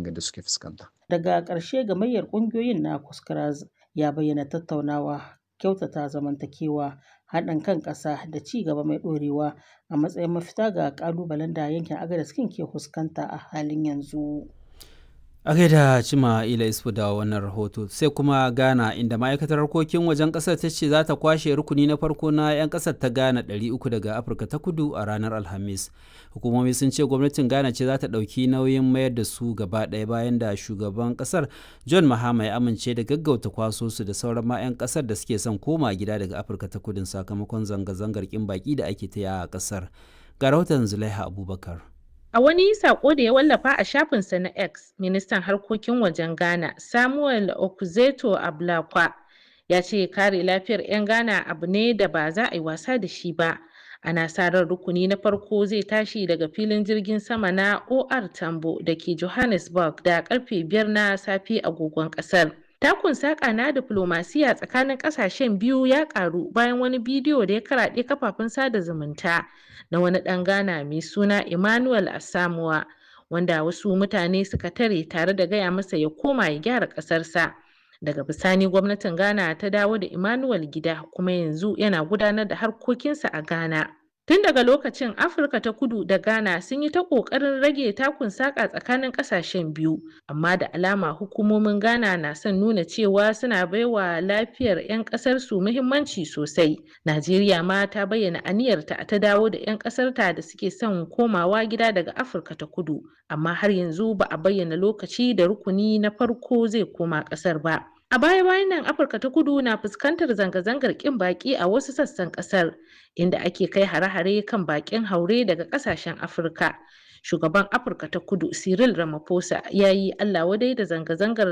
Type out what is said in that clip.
zanga-zanga da suke fuskanta. Daga ƙarshe gamayyar ƙungiyoyin na Kuskuraz ya bayyana tattaunawa, kyautata zamantakewa, haɗin kan ƙasa da ci gaba mai ɗorewa a matsayin mafita ga ƙalubalen da yankin Agadez ke fuskanta a halin yanzu. A gaida Cima Ila Isfu da wannan rahoto sai kuma Ghana inda ma'aikatar harkokin wajen ƙasar ta ce za ta kwashe rukuni na farko na 'yan ƙasar ta Ghana 300 daga Afirka ta kudu a ranar Alhamis. Hukumomi sun ce gwamnatin Ghana ce za ta ɗauki nauyin mayar da su gaba ɗaya bayan da shugaban ƙasar John Mahama ya amince da gaggauta kwaso su da sauran ma 'yan ƙasar da suke son koma gida daga Afirka ta kudin sakamakon zanga-zangar ƙin baƙi da ake ta a ƙasar. Ga rahoton Zulaiha Abubakar. A wani sako da ya wallafa a shafinsa na X, ministan harkokin wajen Ghana, Samuel Okuzeto Ablakwa, ya ce kare lafiyar 'yan Ghana abu ne da ba za a yi wasa da shi ba. Ana sa ran rukuni na farko zai tashi daga filin jirgin sama na OR Tambo da ke Johannesburg da karfe biyar na safe agogon kasar. Takun saƙa na diflomasiya tsakanin ƙasashen biyu ya ƙaru bayan wani bidiyo da ya karaɗe kafafen sada zumunta na wani ɗan Ghana mai suna Emmanuel Asamuwa wanda wasu mutane suka tare tare da gaya masa ya koma ya gyara ƙasarsa. Daga bisani gwamnatin Ghana ta dawo da Emmanuel gida kuma yanzu yana gudanar da harkokinsa a Ghana. Tun daga lokacin Afirka ta kudu da Ghana sun yi ta ƙoƙarin rage takun saƙa tsakanin ƙasashen biyu, amma da alama hukumomin Ghana na son nuna cewa suna baiwa lafiyar 'yan ƙasar su muhimmanci sosai. Najeriya ma ta bayyana aniyarta ta dawo da 'yan ƙasarta da suke son komawa gida daga Afirka ta kudu, amma har yanzu ba a bayyana lokaci da rukuni na farko zai koma ƙasar ba. A baya-bayan nan Afirka ta kudu na fuskantar zanga-zangar ƙin baƙi a wasu sassan ƙasar, inda ake kai hare-hare kan baƙin haure daga ƙasashen Afirka. Shugaban Afirka ta kudu Cyril Ramaphosa ya yi Allah wadai da zanga-zangar